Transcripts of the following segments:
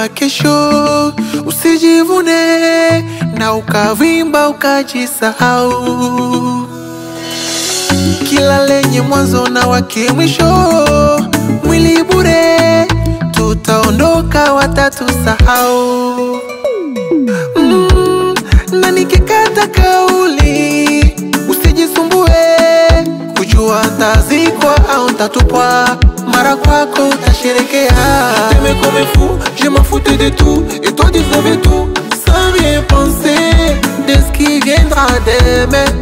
wa kesho, usijivune na ukavimba ukajisahau. Kila lenye mwanzo na wake mwisho, mwili bure, tutaondoka watatusahau. Mm, na nikikata kauli, usijisumbue kujua ntazikwa au ntatupwa, mara kwako utasherekea. T'aimais comme un fou, je m'en foutais de tout Et toi tu savais tout sans rien penser de ce qui viendra demain.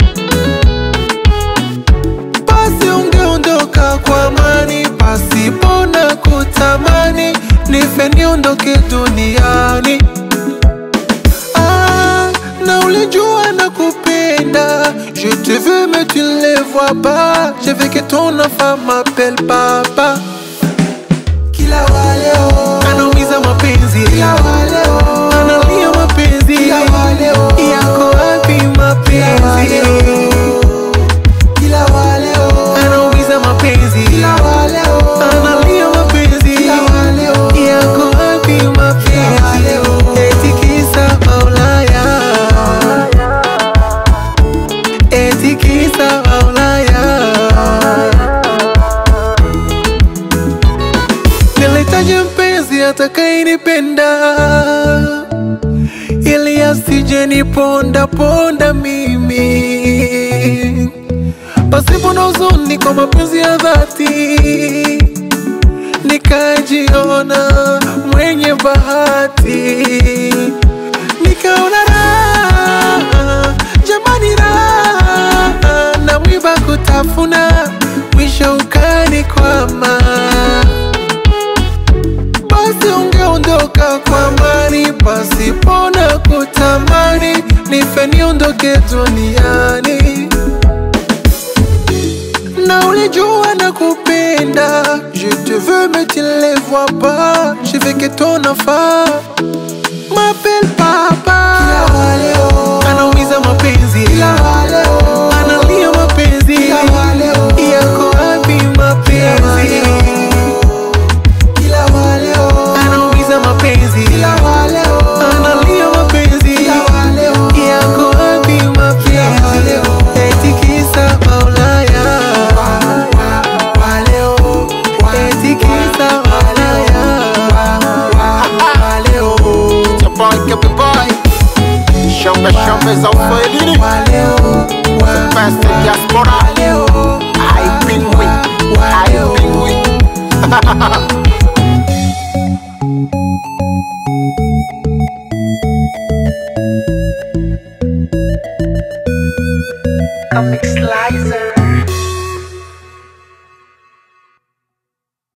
Basi ungeondoka kwa amani, pasipo na kutamani, nife niondoke duniani. Ah, na ulijua na kupenda, je te veux mais tu ne les vois pas. Je veux que ton enfant m'appelle papa. Kila waleo anaumiza mapenzi, kila waleo analia mapenzi, kila waleo yako wapi mapenzi? Kila waleo anaumiza mapenzi, kila waleo analia mapenzi, kila waleo yako wapi mapenzi? Eti kisa Maulaya, eti kisa Maulaya. Nilihitaji mpenzi atakayenipenda ili asije niponda ponda mimi, pasipo na huzuni, kwa mapenzi ya dhati nikajiona mwenye bahati, nikaona raha, jamani raha, na mwiba kutafuna, mwisho ukanikwama basi ungeondoka kwa amani, pasipo na kutamani, nife niondoke duniani. Na ulijua na kupenda, je te veux mais tu ne les vois pas. Je veux que ton enfant m'appelle papa. Anaumiza mapenzi, analia mapenzi, yako wapi mapenzi? anaumiza mapenzi, analia mapenzi, yako wapi mapenzi? Eti kisa Maulaya, eti kisa Maulaya. It's your boy, Kepi Boy Shombe shombe za uswahilini The best in diaspora I pingwi, I pingwi Comic Slicer.